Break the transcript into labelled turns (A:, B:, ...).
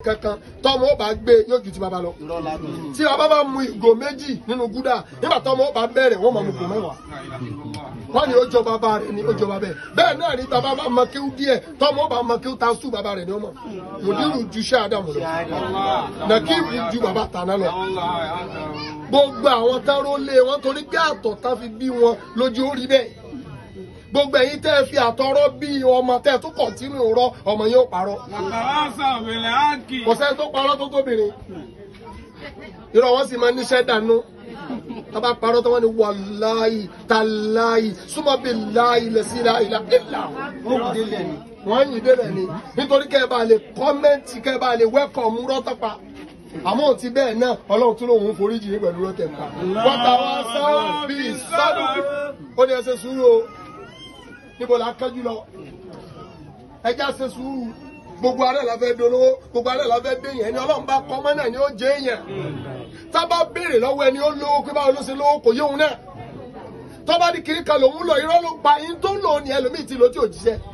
A: kankan tọmọ ó bá gbé yóò ju ti bàbá lọ tí bàbá bá mu ìgò méjì nínú gúdà nígbà tọmọ ó bá bẹ̀rẹ̀ wọ́n máa mu ìgò mẹ́wàá wọ́n ní ó jọ bàbá rẹ̀ ní ó jọ bàbá rẹ̀ bẹ́ẹ̀ náà ní bàbá bá mọ kíw díẹ̀ tọmọ ó bá mọ kíw ta sùn bàbá rẹ̀ ní ọmọ mùdírù ju iṣẹ́ àdàmù lọ nàkíìbù ju bàbá tàná lọ gbogbo àwọn táró lé wọn torí pé àtọ̀ tá fi bí wọn lójú orí bẹ́ẹ̀ gbogbo ẹ̀yin tẹ́ ẹ fi àtọ̀rọ̀ bí ọmọ tẹ́ ẹ tó kọ̀tínú rọ ọmọ yẹn ó parọ́
B: وتواصوا بالحق
A: kò sẹ́ni tó parọ́ tó tóbìnrin irọ́ wọn sì máa níṣẹ́ dànù tábà parọ́ tó wọ́n ní wàláyì tàláyì súnmọ́ bí láyì lẹ́sí láyì láìlà wọ́n yìn délẹ̀ ni nítorí kẹ́ ẹ bá lè kọ́mẹ́ǹtì kẹ́ ẹ bá lè wẹ́kọ̀mù rọ́tọ́pa àmọ́ ti bẹ́ẹ̀ náà ọlọ́run tún lòun foríjì ní pẹ̀lú rọ́tẹ̀pa wọ́n ta wá sáwọn bíi sádùn ó ní ẹ ṣe sùúrù o níbo la kánjú lọ ẹja ṣe sùúrù gbogbo alẹ́ la fẹ́ dolówó gbogbo alẹ́ la fẹ́ déyàn ẹni ọlọ́run bá kọ́ mọ́ náà ni ó jẹ́ èèyàn tá a bá béèrè lọ́wọ́ ẹni ó lówó pé báwo ló ṣe lówó kò yé òun náà tó bá di kiri kan lòun lọ irọ́ ló pa yín tó lò ní ẹlòmíì ti lò tí ò jíṣẹ́